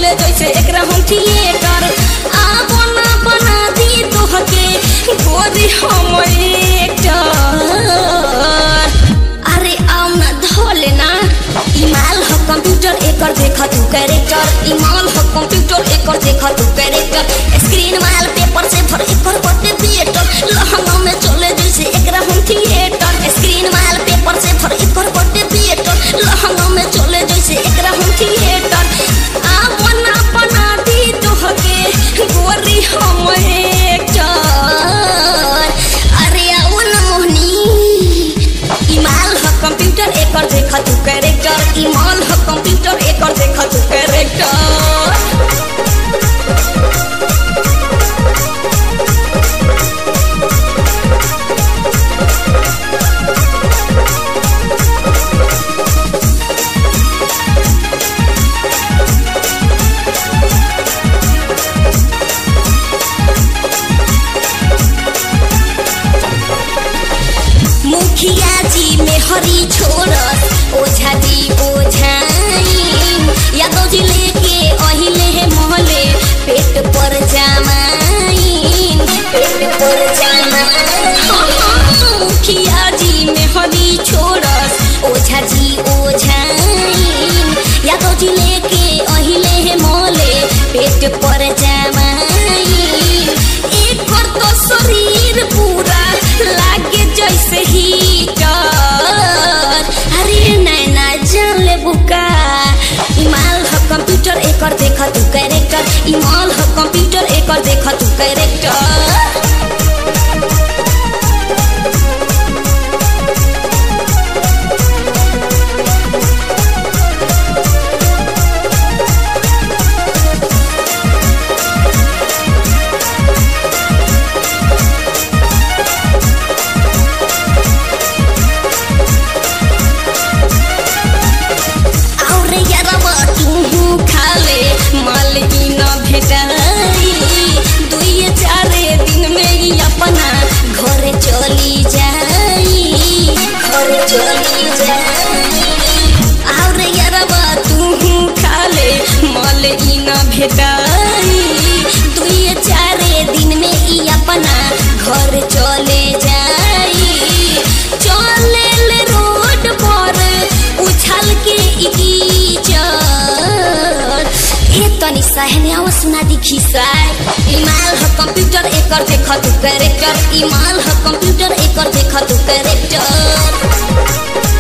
चले जैसे एकरा हम थिएटर आ बना बना दी तोहके गोरी हम एक्टर अरे आओ ना धोले ना इमाल हो कंप्यूटर एकर देखा तू कैरेक्टर इमाल हो कंप्यूटर एकर देखा तू कैरेक्टर स्क्रीन माल पेपर से भर एकर बटे थिएटर लहंगा में चले जैसे एकरा हम थिएटर स्क्रीन माल पेपर से भर एकर बटे थिएटर लहंगा में चले जैसे एकरा हम थिएटर आ बना बना दी तोहके गोरी हम एक्टर अरे आओ ना मोहनी इमाल ह कंप्यूटर एकर देखा तू कैरेक्टर इमाल ह कंप्यूटर एकर देखा तू कैरेक्टर मुखिया जी में हरी छोड़ ओझा जी ओझाई यादव जी लेके अहिले है मोहले पेट पर जामाई पेट पर जामाई मुखिया जी में हरी छोड़ ओझा जी ओझाई यादव जी लेके अहिले है मोहले पेट पर जामाई एक तो शरीर पूरा लागे जैसे हीटर अरे नैना जान ले बुका इमाल ह कंप्यूटर एकर देखा तू कैरेक्टर इमाल ह कंप्यूटर एकर देखा तू कैरेक्टर और यारवा तू खाले माल की न भेटाई दुई चारे दिन में ही अपना घरे चली जाई घरे चली जाई और यारवा तू खाले माल की न भेटाई दुई चारे दिन में ही अपना घर चले जाई चले ले रोड पर उछल के इकीचर ए तनी सहने आवा सुना दी खिसाय इमाल ह कंप्यूटर एकर देखा तू कैरेक्टर इमाल ह कंप्यूटर एकर देखा तू कैरेक्टर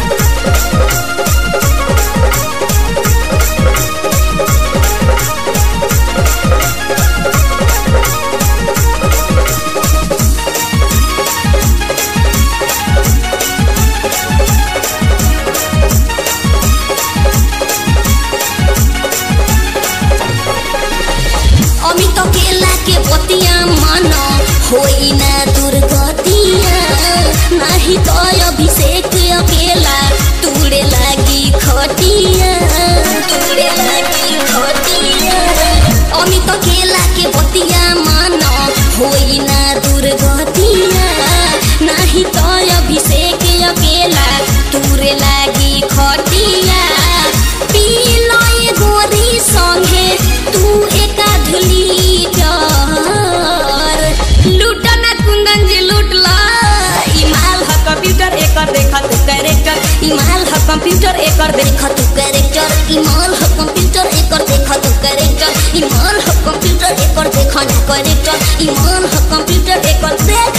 अमित केला के बतिया मन होई ना दुर्गतिया नाही तो अभिषेक अकेला तूड़े लागी खटिया तूड़े लागी खटिया अमित केला के बतिया मन होई ना दुर्गतिया नाही तो अभिषेक अकेला तूरे लागी खटिया पी लय गोरी संगे तू एका धुली डर लूट ना कुंदन जी लूट ला इमाल ह कंप्यूटर एकर देखा तू कैरेक्टर इमाल ह कंप्यूटर एकर देखा तू कैरेक्टर इमाल ह कंप्यूटर एकर देखा तू कैरेक्टर इमाल ह कंप्यूटर एकर देखा ना कैरेक्टर इमाल ह कंप्यूटर एकर देख